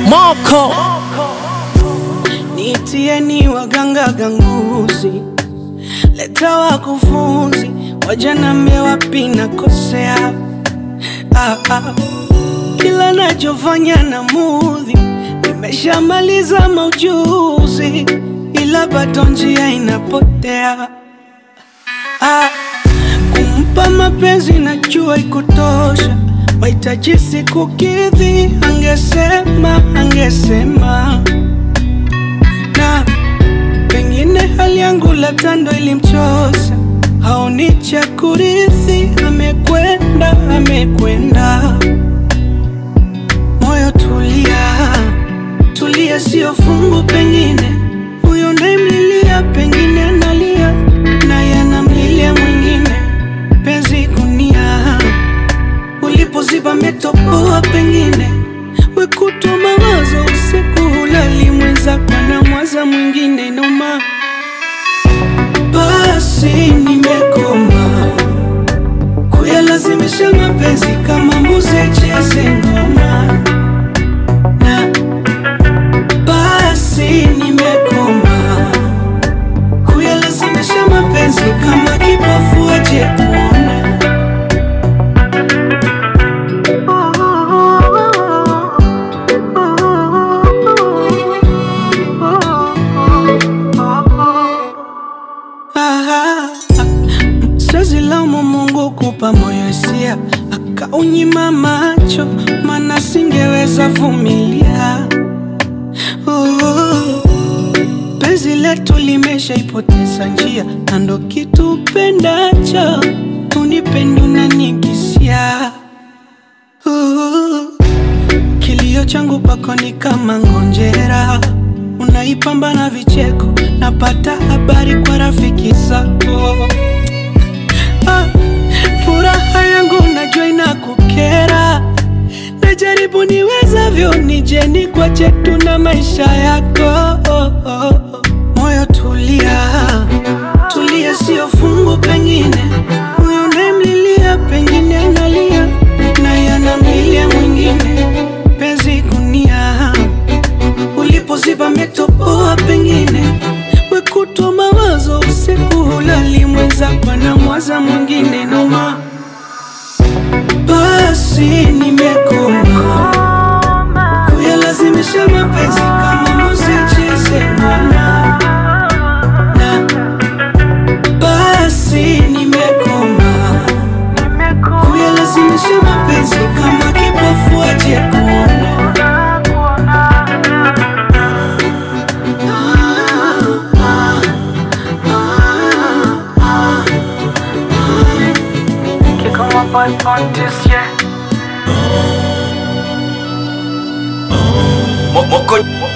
Moko Nitieni waganga ganguzi, leta wakufunzi, wajanambia wapi nakosea. Ah, ah. Kila nachofanya na mudhi, nimeshamaliza maujuzi, ila bado njia inapotea. Ah, kumpa mapenzi najua ikutosha, mahitaji sikukidhi, angesema angesema na pengine hali yangu labda ndo ilimchosa, haoni cha kurithi, amekwenda amekwenda. Moyo tulia, tulia, sio fungu, pengine huyo ndemlilia, pengine analia naye anamlilia mwingine. Penzi gunia ulipoziba metopoa, pengine wekutwa mawazo usiku hulali, mwenzako anamwaza mwingine noma. Basi nimekoma kuyalazimisha mapenzi kama mbuzi cheze ngoma, na basi nimekoma kuyalazimisha mapenzi kama kipofu aje kuona. Ah, Siwezi laumu Mungu kupa moyo hisia akaunyima macho, mana singeweza vumilia. Oh, penzi letu limeshaipoteza njia, na ndo kitu upendacho unipende unanikisia. Oh, kilio changu kwako ni kama ngonjera, unaipamba na vicheko, napata habari kwa rafiki zako. Ah, furaha yangu najua inakukera, najaribu niwezavyo nije nikwache tu na maisha yako. Oh, oh, oh. Moyo tulia, tulia, sio fungu, pengine huyo unayemlilia, pengine analia naye anamlilia mwingine. Penzi gunia ulipoziba metopoa, pengine wekutwa mawazo usiku hulali, mwenzako anamwaza mwingine noma. Basi nimekoma kuyalazimisha mapenzi kama mbuzi cheze ngoma, na basi nimekoma kuyalazimisha mapenzi kama kipofu aje kuona. Kick on my boy Pontus, yeah. Moko